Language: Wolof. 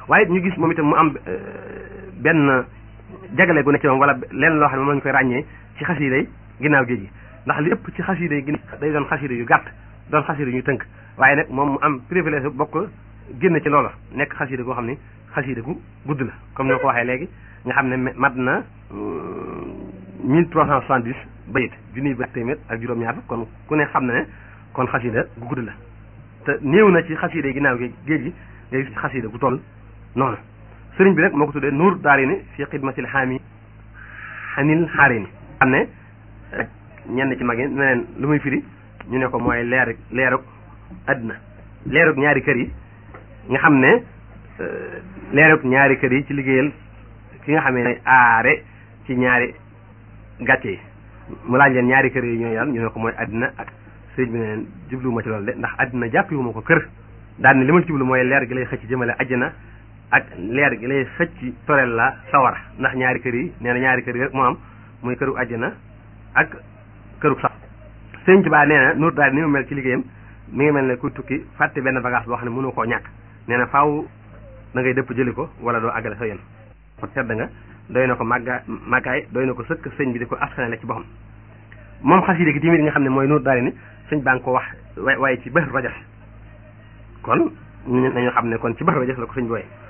waaye ñu gis moom itam mu am benn jagale gu ne ci moom wala lenn loo xam ne moom lañu koy ràññee ci xasida yi ginnaaw géej gi ndax lépp ci xasida yi day doon xasida yu gàtt doon xasida yu tënk waaye nag moom mu am privilège bokk génn ci loola nekk xasida goo xam ne xasida gu gudd la comme ni ko waxee léegi nga xam ne mat na mille trois cent soixante-dix bayit junniy ba téeméer ak juróom-ñaar kon ku ne xam na ne kon xasida gu gudd la te néew na ci xasida yi ginnaaw gi géej gi ngay gis xasida gu toll noonu sëriñ bi nag moo ko tuddee nuur daari ni fi xidmatil xaami xanil xaari ni xam ne ñenn ci mag yi neneen lu muy firi ñu ne ko mooy leer leerug àddina leerug ñaari kër yi nga xam ne leerug ñaari kër yi ci liggéeyal ki nga xamee ne aare ci ñaari gàcce yi mu laaj leen ñaari kër yi ñooy yàlla ñu ne ko mooy àddina ak sëriñ bi ne leen jubluwuma ci loolu de ndax àddina jàppiwuma ko kër daal ne li ma jublu mooy leer gi lay xëcc jëmale àjjana ak leer gi lay xëcc torel la sawara ndax ñaari kër yi nee na ñaari kër yi rek moo am muy këru àjjana ak këru sax sëriñ Tuubaa nee na nuur daal ni mu mel ci liggéeyam mi ngi mel ne ku tukki fàtte benn bagage boo xam ne mënu koo ñàkk nee na faaw da ngay dëpp jëli ko wala doo àggale sa yoon kon tedd nga doy na ko màgga màggaay doy na ko sëkk sëñ bi di ko askanale ci boppam moom xasida gi tamit nga xam ne mooy nuur daal ni sëñ baa ngi ko wax waaye ci bër rajas kon nañu xam ne kon ci bër rajas la ko sëñ bi wooye